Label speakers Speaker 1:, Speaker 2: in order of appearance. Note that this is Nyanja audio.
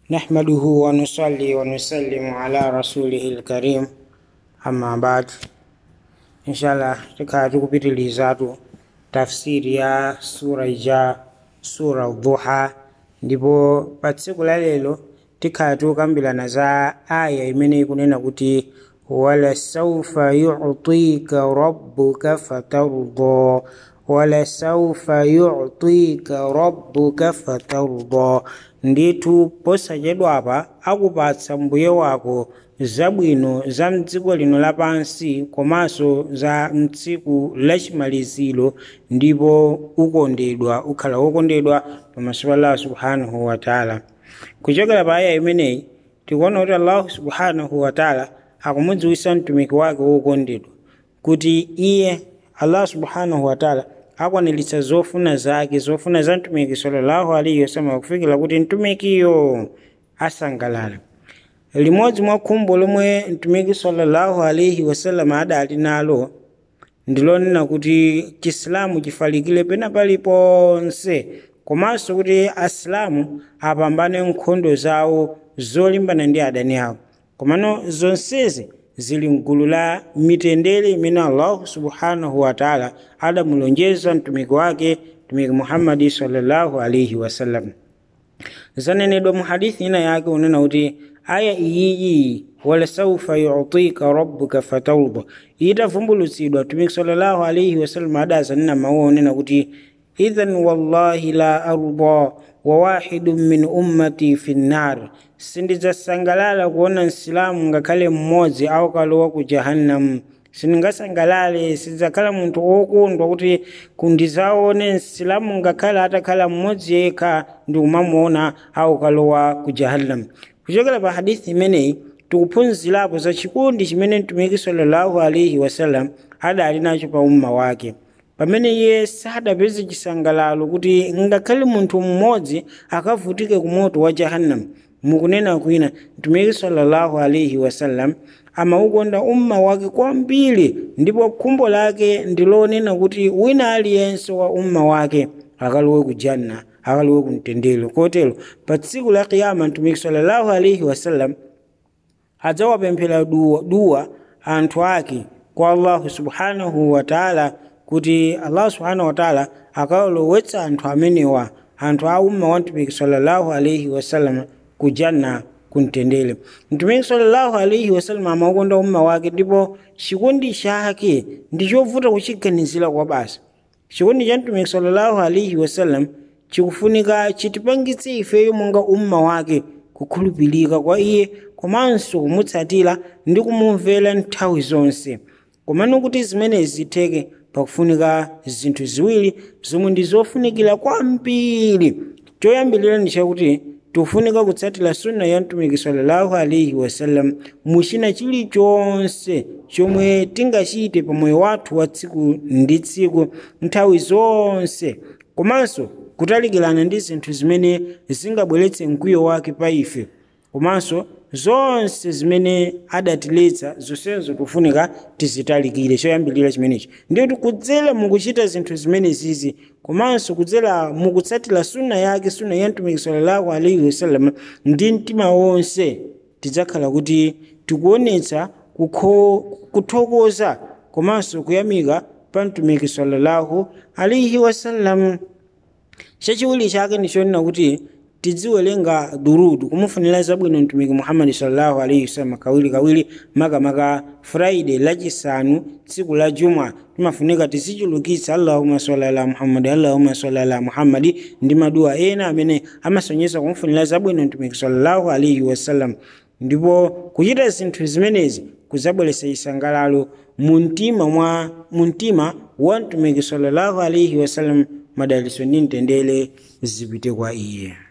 Speaker 1: نحمده ونصلي ونسلم على رسوله الكريم أما بعد إن شاء الله tukatu kupitilizaatu tafsiri ya sura ija sura duha ndipo pa tsiku la lero tikhatu kambirana za aya imene ikunena kuti walasaufa yutika rabbuka fatarda walasaufa yutika rabbuka fatarda ndithu posachedwapa akupatsa mbuye wako zabwino za mdziko lino lapansi komanso za mtsiku lachimaliziro ndipo ukondedwa ukhala wokondedwa pamaso pa allah subhanahu wataala kuchokera pa aya imeneyi tikuona kuti allahu subhanahu wataala akumudziwisa mtumiki wake wokondedwa kuti iye allah subhanahu wataala akwaniritsa zofuna zake zofuna za mtumiki sallallahu alaihi wasallam kufikira kuti mtumikiyo asangalala limodzi mwa khumbo lomwe mtumiki sallallahu alaihi wasallam adali nalo ndilonena kuti chisilamu chifalikire pena paliponse komanso kuti asilamu apambane nkhondo zawo zolimbana ndi adani awo komano zonsezi zili mgulu la mitendere imene allahu subhanahu wataala adamulonjeza mtumiki wake mtumiki muhammadi sallallahu alaihi wasallam zanenedwa mu hadithi ina yake unena kuti aya iyiyi walasaufa yutika rabbuka fatarda itavumbulutsidwa mtumiki sallallahu alaihi wasallam adazanena mawu onena kuti idhan wallahi la arda wa wahidun min ummati fi nnar sindidzasangalala kuona msilamu ngakhale mmodzi akalowa ku jahannamu sindingasangalale sidzakhala munthu wokondwa kuti kundizaone msilamu ngakhale atakhala mmodzi yekha ndikumamuona akalowa ku jahannamu kuchokera pa hadithi imeneyi tikuphunzirapo za chikondi chimene mtumiki sallallahu alaihi wasallam adali nacho pa umma wake pamene iye sadapeze chisangalalo kuti ngakhale munthu mmodzi akavutike ku moto wa jahannam mukunena kwina mtumiki sallallahu alaihi wasallam amaukonda umma wake kwambiri ndipo khumbo lake ndilonena kuti wina aliyense wa umma wake akalowe ku janna akalowe ku mtendere kotero pa tsiku la kiyama mtumiki sallallahu alaihi wasallam adzawapemphera duwa, duwa anthu ake kwa allahu subhanahu wataala kuti allah subhanahu wataala akawalowetsa anthu amenewa anthu a umma wa mtumiki sallallahu alaihi wasallam ku janna kumtendere mtumiki sallallahu alaihi wasallam amaukonda umma wake ndipo chikondi chake ndi chovuta kuchiganizira kwa basa chikondi cha mtumiki sallallahu alaihi wasallam chikufunika chitipangitse ifeyo monga umma wake kukhulupirika kwa iye komanso kumutsatira ndi kumumvera nthawi zonse komano kuti zimenezi zitheke pakufunika zinthu ziwiri zomwe ndi zofunikira kwambiri choyambirira ndi chakuti tikufunika kutsatira sunna ya mtumiki sallallahu alaihi wasallam muchina chilichonse chomwe tingachite pa moyo wathu wa tsiku ndi tsiku nthawi zonse komanso kutalikirana ndi zinthu zimene zingabweretse mkwiyo wake pa ife komanso zonse zimene adatiletsa zonsezo tikufunika tizitalikire choyambirira chimenechi ndikuti kudzera mukuchita zinthu zimenezizi komanso kudzera mukutsatira sunna yake sunna ya mtumiki sallallahu alaihi wasallam ndi mtima wonse tidzakhala kuti tikuonetsa kuthokoza komanso kuyamika pa mtumiki sallallahu alaihi wasallam chachiwiri chake ndichonena kuti tidziwerenga durudu kumufunira zabwino mtumiki muhammadi sallallahu alaihi wasallam kawiri kawiri makamaka friday lachisanu tsiku la juma timafunika tizichulukitsa allahuma salli ala muhammadi allahuma salli ala muhammadi ndi maduwa ena amene amasonyesa kumufunira zabwino mtumiki sallallahu alaihi wasallam ndipo kuchita zinthu zimenezi kuzabweretsa chisangalalo muntima mwa muntima wa mtumiki sallallahu alaihi wasallam madaliso ndi mtendere zipite kwa iye